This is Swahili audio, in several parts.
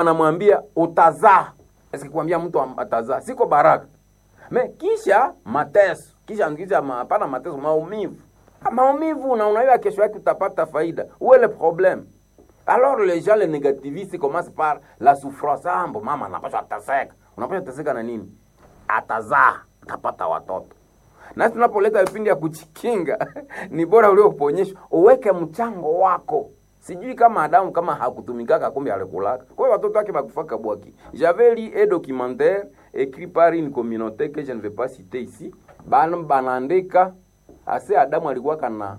anamwambia utazaa sikwambia mtu atazaa siko baraka me kisha mateso kisha kisha hapana mateso maumivu maumivu na unajua kesho yake utapata faida où est le problème alors les gens les négativistes commencent par la souffrance ah mbo mama anapaswa ataseka unapaswa taseka na nini atazaa atapata watoto na tunapoleta vipindi ya kujikinga ni bora ulioponyeshwa uweke mchango wako sijui kama adamu kama hakutumikaka kumbe alikulaka kwa hiyo watoto wake bakufaka bwaki j'avais lu un documentaire écrit par une communauté que je ne vais pas citer ici bana banaandika ase adamu alikuwaka na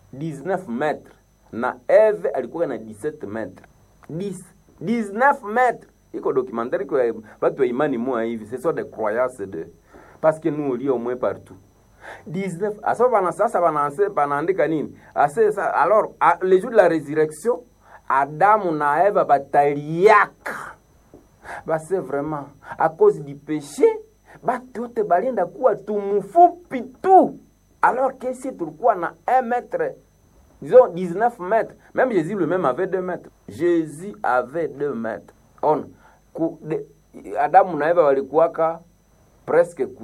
19 metre na eve alikuwa na 17 metre 10 19 metre iko documentaire iko ya batu ya imani moya hivi ce sont des croyances de parce que nous on lit au moins partout 19 asa bana sasa banaanse banaandika nini ase sa, alors a, le jour de la résurrection adamu na eva bataliaka base vraiment à cause du péché batu yote balienda kuwa tumufupi tu alors que si tulikuwa na 1 mètre disons 19 mètres même jésus lui-même avait 2 mètres jésus avait 2 mètres on ku, de, adamu na eva walikuwaka presque ku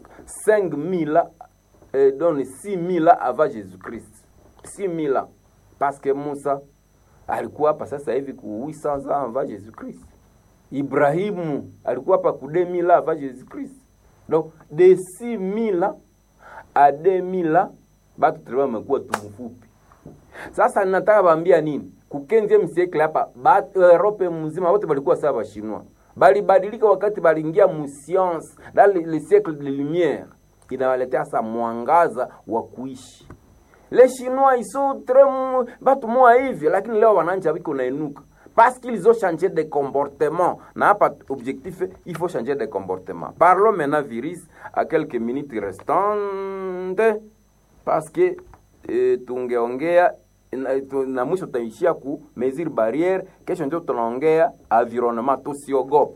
5000 eh, donc 6000 avant jésus-christ 6000 parce que musa alikuwa hapa sasa hivi ku 800 ans avant jésus-christ ibrahimu alikuwa hapa ku 2000 avant jésus-christ donc de 6000 à 2000 batu tulikuwa wamekuwa tumufupi sasa nataka baambia nini ku 15e siècle hapa Europe mzima wote walikuwa sawa bashinwa balibadilika wakati baliingia mu science dans le, le siècle de lumière inawaletea sa mwangaza wa kuishi les chinois ils sont très batu moa hivi lakini leo wananja biko nainuka parce qu'ils ont changé de comportement na hapa objectif il faut changer de comportement parlons maintenant virus à quelques minutes restantes parce que e, tungeongea na, tu, na mwisho tutaishia ku mesure barriere kesho ndio tunaongea environnement tusiogope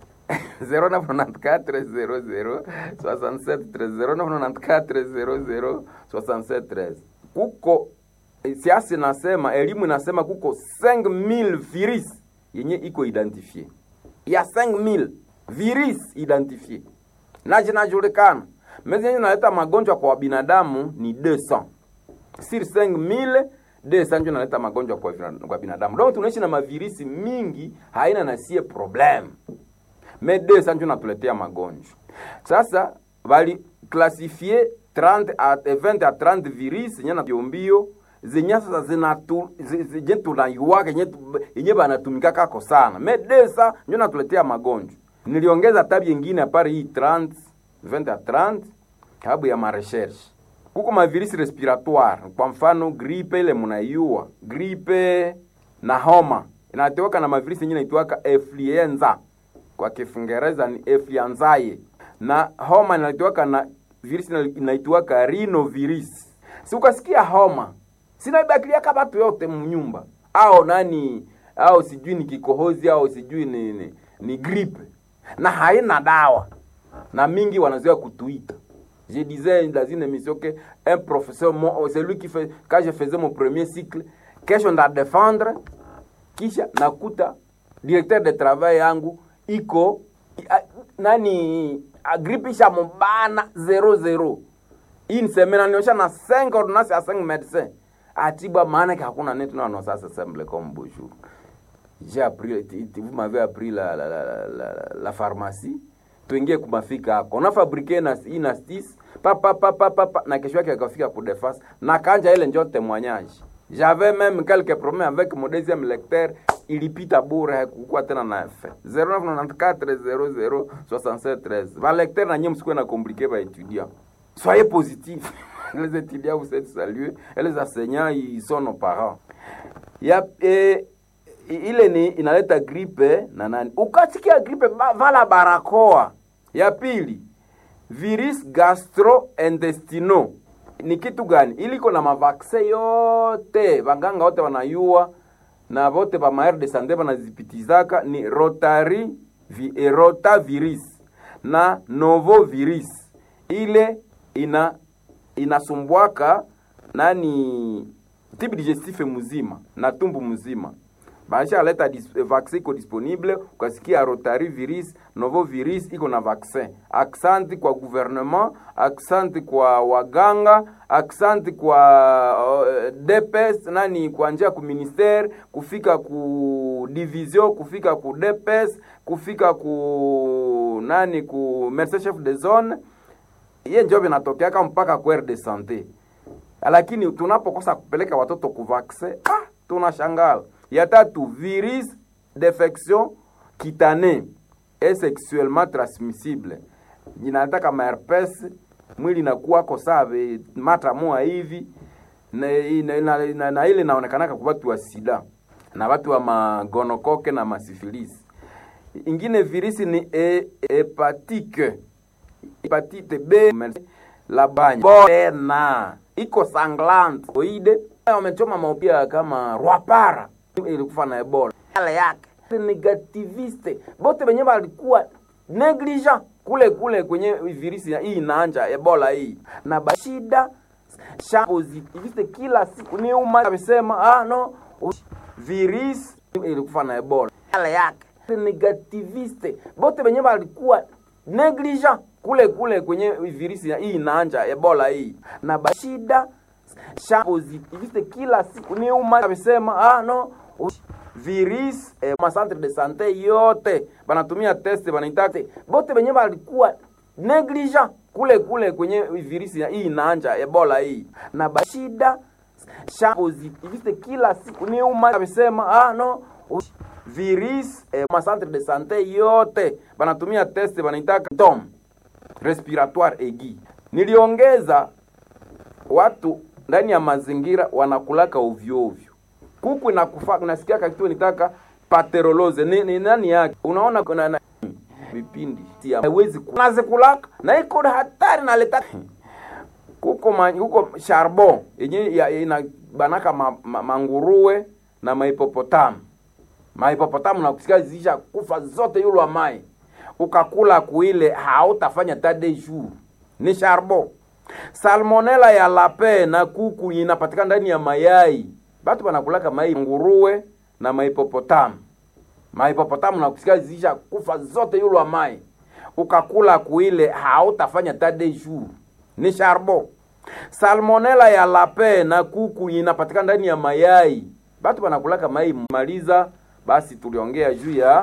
0994 kuko siasa inasema elimu inasema kuko 5000 virus yenye iko identifie ya 5000 virus identifie na zinajulikana mezi yenye naleta magonjwa kwa binadamu ni 200 sur 5000 200 ndio naleta magonjwa kwa, kwa binadamu donc tunaishi na mavirisi mingi haina nasie problem me 200 ndio natuletea magonjwa sasa bali klasifie 30 a 20 a 30 virus yenye na mbio zenye sasa zinatu zenye tunaiwaka yenye banatumika kako sana me 200 ndio natuletea magonjwa niliongeza tabi nyingine apari hii 30 20 a 30 sababu ya marecherche kuko mavirisi respiratoire kwa mfano gripe ile munaiua gripe na homa inateweka na mavirisi yenye inaitwaka influenza kwa kiingereza ni influenzae na homa inateweka na virisi inaitwaka rhinovirus si ukasikia homa sinaibakiliaka batu yote mnyumba au nani au sijui ni kikohozi au sijui ni, ni, ni gripe na haina dawa na mingi wanazoea kutuita je disais dans une émission que un professeur c'est lui qui fait quand je faisais mon premier cycle kesho nda défendre kisha nakuta directeur de travail yangu iko a, nani gripe isha mubana 00 une semaine aniosha na 5 ordonnance ya 5 médecins atibwa maana que hakuna netu na non ça c'est simple comme bonjour j'ai appris vous m'avez appris la la, la, la, la pharmacie tuingie kumafika hako unafabrike na inastis papa papa papa na kesho yake akafika ku defense na kanja ile njo témoignage j'avais même quelques problèmes avec mon deuxième lecteur ilipita bure hakukuwa tena na effet 0994006713 va lecteur na nyinyi msikuwe na compliqué ba étudiant soyez positif les étudiants vous êtes salués et les enseignants ils sont nos parents ya eh, ile ni inaleta gripe na nani ukasikia gripe vala barakoa ya pili virus gastrointestinal ni kitu gani iliko na mavakse yote vanganga wote wanayua na vote va maire de sante vanazipitizaka ni rotari vi, rotavirus na novovirus ile ina inasumbwaka nani tibi digestif mzima na tumbu mzima bashaleta dis, vaccin iko disponible, ukasikia rotavirus novo virus iko na vaccin. Aksanti kwa gouvernement, aksanti kwa waganga, aksanti kwa uh, DPS nani kwa njia ku ministere kufika ku division kufika ku DPS kufika ku nani ku médecin chef de zone iye njo vinatokeaka mpaka kwere de sante, lakini tunapokosa kupeleka watoto kuvaksin ah, tunashangala. Ya tatu virus d'infection cutanée et sexuellement transmissible, inataka maherpes mwili inakuwako save mata moa hivi na, na, na, na, na ile inaonekanaka kwa watu wa sida na watu wa magonokoke na masifilisi. Ingine virisi ni e, hepatike hepatite B la banya bona iko sanglant oide wamechoma maupia kama rwapara ilikufa na ebola yale yake negativiste bote benye balikuwa negligent kule kule kwenye virisi hii inaanja ebola hii na bashida sha positiviste kila siku ni uma amesema ah no virus ilikufa na ebola yale yake negativiste bote benye balikuwa negligent kule kule kwenye virisi hii inaanja ebola hii na bashida sha positiviste kila siku ni uma amesema ah no virus eh, ma centre de sante yote banatumia test banaitaka bote benye balikuwa negligent kule kule kwenye virisi hii inaanja ebola hii na bashida sha positiviste kila siku ni uma amesema ah no virus eh, ma centre de sante yote banatumia test banaitaka tom respiratoire aigu. Niliongeza watu ndani ya mazingira wanakulaka ovyo ovyo, kuku inakufa, nasikia kitu nitaka pateroloze ni, ni nani yake, unaona kuna na, vipindi haiwezi kunazikulaka na iko hatari naleta kuko ma, huko charbon yenye ina banaka ma, ma, manguruwe na maipopotamu maipopotamu na kusikia zisha kufa zote yulwa mai ukakula kuile hautafanya tade jour ni charbon. Salmonella ya lape na kuku inapatikana ndani ya mayai, batu banakulaka mai nguruwe na maipopotamu maipopotamu na kusikia zisha kufa zote yulwa mai ukakula kuile hautafanya tade jour ni charbon. Salmonella ya lape na kuku inapatikana ndani ya mayai, batu banakulaka mai maliza. Basi tuliongea juu ya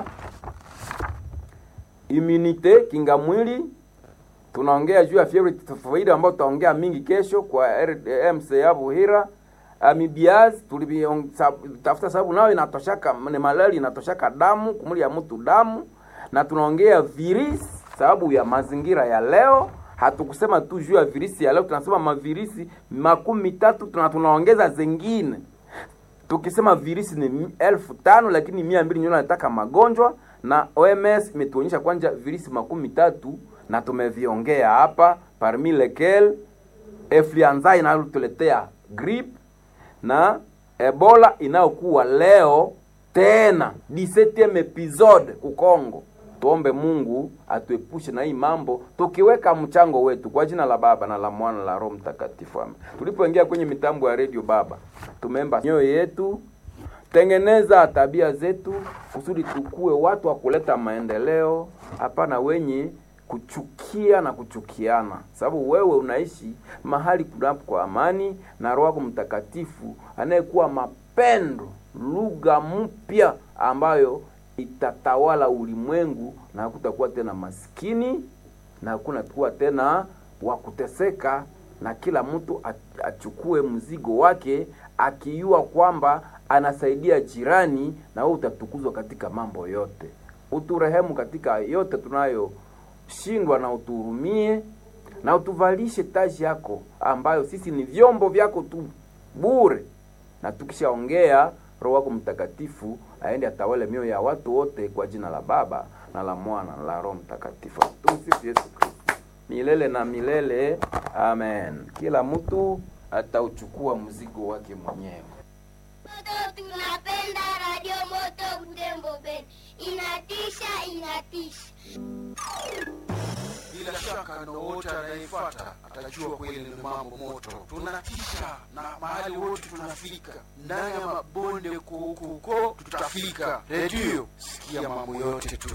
immunite kinga mwili, tunaongea juu ya fievre typhoid ambayo tutaongea mingi kesho kwa MCA Buhira. Amibiaz tulitafuta sababu nayo inatoshaka ni malaria inatoshaka damu kumuli ya mtu damu, na tunaongea virisi sababu ya mazingira ya leo. Hatukusema tu juu ya virisi ya leo, tunasema mavirisi makumi tatu tuna tunaongeza zingine tukisema virisi ni elfu tano lakini mia mbili ndio nataka magonjwa na OMS imetuonyesha kwanja virisi makumi tatu na tumeviongea hapa, parmi lequel influenza inayotuletea grip na Ebola inayokuwa leo tena 17 episode kukongo. Tuombe Mungu atuepushe na hii mambo, tukiweka mchango wetu kwa jina la Baba na la Mwana na la Roho Mtakatifu, amen. Tulipoingia kwenye mitambo ya redio Baba, tumeemba mioyo yetu tengeneza tabia zetu kusudi tukue watu wa kuleta maendeleo, hapana wenye kuchukia na kuchukiana, sababu wewe unaishi mahali kunapo kwa amani na Roho yako Mtakatifu anayekuwa mapendo, lugha mpya ambayo itatawala ulimwengu, na hakutakuwa tena maskini na hakuna kuwa tena wa kuteseka, na kila mtu achukue mzigo wake akijua kwamba anasaidia jirani, na wewe utatukuzwa katika mambo yote. Uturehemu katika yote tunayoshindwa, na utuhurumie na utuvalishe taji yako, ambayo sisi ni vyombo vyako tu bure, na tukishaongea Roho wako Mtakatifu aende atawale mioyo ya watu wote, kwa jina la Baba na la Mwana na la Roho Mtakatifu. Tumsifu Yesu Kristo milele na milele, amen. Kila mtu atauchukua mzigo wake mwenyewe. Moto tunapenda Radio Moto Butembo Ben. Inatisha, inatisha. bila shaka na wote anayefuata atajua kweli ni mambo moto. Tunatisha na mahali wote tunafika, ndani ya mabonde huko huko tutafika. Redio, sikia mambo yote tu.